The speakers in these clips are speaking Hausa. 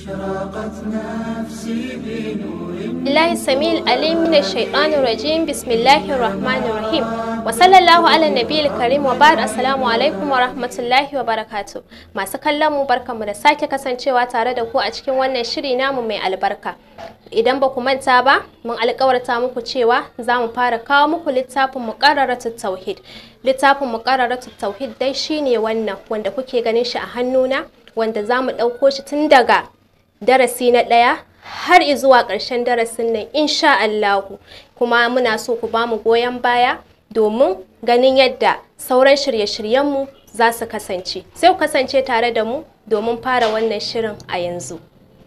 أشرقت نفسي بنور الله السميع العليم من الشيطان الرجيم بسم الله الرحمن الرحيم وصلى الله على النبي الكريم وبعد السلام alaikum wa rahmatullahi wa barakatuh masu kallon mu barkamu da sake kasancewa tare da ku a cikin wannan shiri namu mai albarka idan ba ku manta ba mun alkawarta muku cewa za mu fara kawo muku littafin muqarraratu tauhid littafin muqarraratu tauhid dai shine wannan wanda kuke ganin shi a hannuna wanda za mu ɗauko shi tun daga darasi na ɗaya har zuwa ƙarshen darasin nan insha Allahu kuma muna so ku ba mu goyon baya domin ganin yadda sauran shirye-shiryenmu za su kasance sai ku kasance tare da mu domin fara wannan shirin a yanzu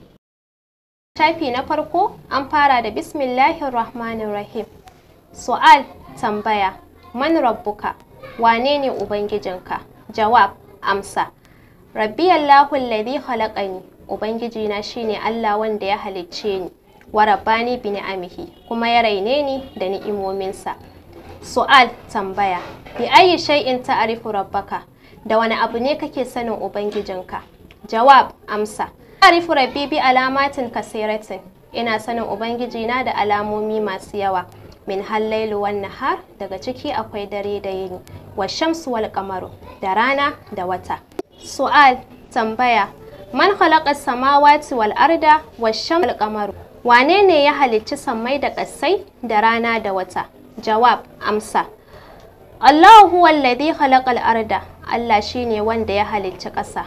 shafi na farko an fara da bismillahir rahmanir rahim su'al tambaya man rabbuka wane ne ubangijinka jawab amsa rabbi allahu alladhi khalaqani ubangiji na shine allah wanda ya halicce ni wa rabbani bi ni'amihi kuma ya raine ni da ni'imominsa su'al tambaya bi ayi shay'in ta'rifu rabbaka da wani abu ne kake sanin ubangijinka jawab amsa ta'rifu rabbi bi alamatin kasiratin ina sanin ubangijina da alamomi masu yawa min hallailu wan nahar daga ciki akwai dare da yini wa shamsu wal qamaru da rana da wata su'al tambaya man khalaqa samawati wal arda wash shamsu wal qamaru wane ne ya halicci sammai da ƙasai da rana da wata jawab amsa Allahu huwa alladhi khalaqa al-arda Allah shine wanda ya halicci ƙasa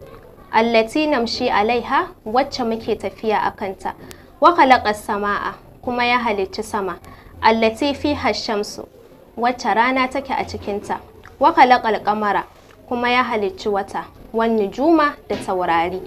allati namshi alaiha wacce muke tafiya a kanta wa khalaqa samaa kuma ya halicci sama allati fiha shamsu wacce rana take a cikinta wa khalaqa al-qamara kuma ya halicci wata wan nujuma da taurari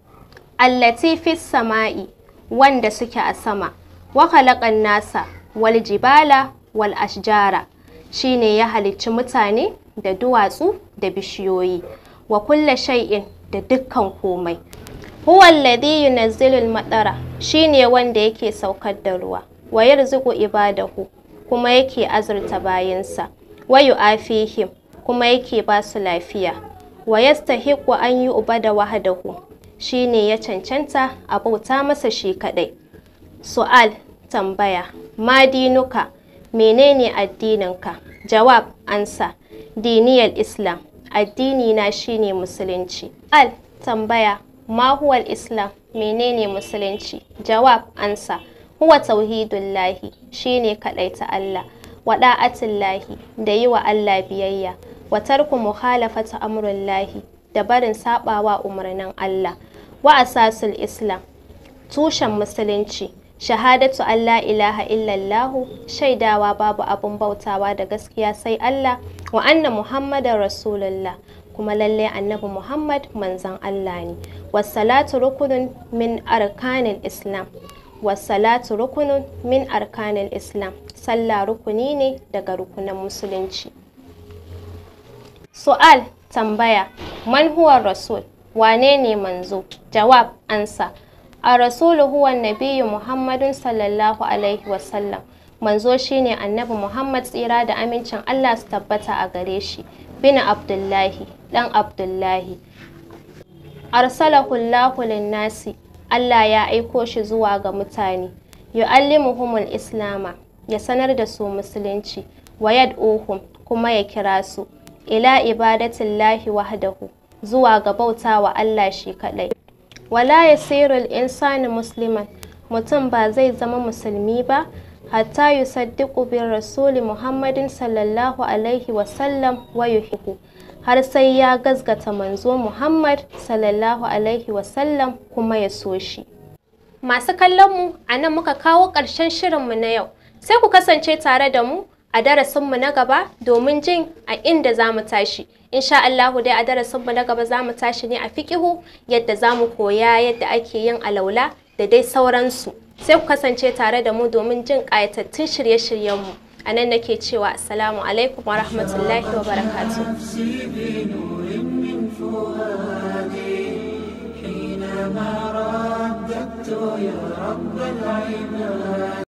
allati fis sama'i wanda suke a sama wa khalaqa nasa wal jibala wal ashjara shine ya halicci mutane da duwatsu da bishiyoyi wa kulla shay'in da dukkan komai huwa alladhi yunazzilu al-matara shine wanda yake saukar da ruwa wa yarzuqu ibadahu kuma yake azurta bayinsa wa yu'afihim kuma yake ba su lafiya wa yastahiqu an yu'bada wahdahu shine ya cancanta a bauta masa shi kadai su'al tambaya ma dinuka menene addininka jawab ansa diniyar islam addini na shine musulunci al tambaya ma huwal islam menene musulunci jawab ansa huwa tauhidullahi shine ta Allah wa da'atullahi da yi wa Allah biyayya wa tarku mukhalafata amrullahi da barin sabawa umarnin Allah wa asasul islam tushen musulunci shahadatu Allah ilaha illallahu shaidawa babu abun bautawa da gaskiya sai Allah wa anna muhammadar rasulullah kuma lalle annabi muhammad manzon Allah ne wassalatu rukunun min arkanil islam wassalatu rukunun min arkanil islam sallah rukuni ne daga rukunan musulunci su'al tambaya man huwa rasul wane ne manzo jawab ansa a rasulu huwa nabiyyu muhammadun sallallahu alaihi wasallam manzo shine annabi muhammad tsira da amincin allah su tabbata a gare shi bin abdullahi dan abdullahi arsalahu allahu linnasi allah ya aiko shi zuwa ga mutane yu'allimuhumul islama ya sanar da su musulunci wa yad'uhum kuma ya kira su ila ibadatillahi wahdahu zuwa ga bautawa allah shi kadai wala ya sirul insani musliman mutum ba zai zama musulmi ba hatta yusaddiqu bin rasuli muhammadin sallallahu alaihi wasallam wa yuhibbu har sai ya gazgata manzo muhammad sallallahu alaihi wasallam kuma ya so shi masu kallon mu a nan muka kawo ƙarshen shirinmu na yau sai ku kasance tare da mu a darasinmu na gaba domin jin a inda za mu tashi insha Allahu dai a darasinmu na gaba za mu tashi ne a fiƙihu yadda za mu koya yadda ake yin alaula da dai sauransu sai ku kasance tare da mu domin jin ƙayatattun shirye-shiryenmu a nan nake cewa assalamu alaikum wa rahmatullahi wa barakatuh نفسي بنور من فؤادي حينما رددت يا رب العباد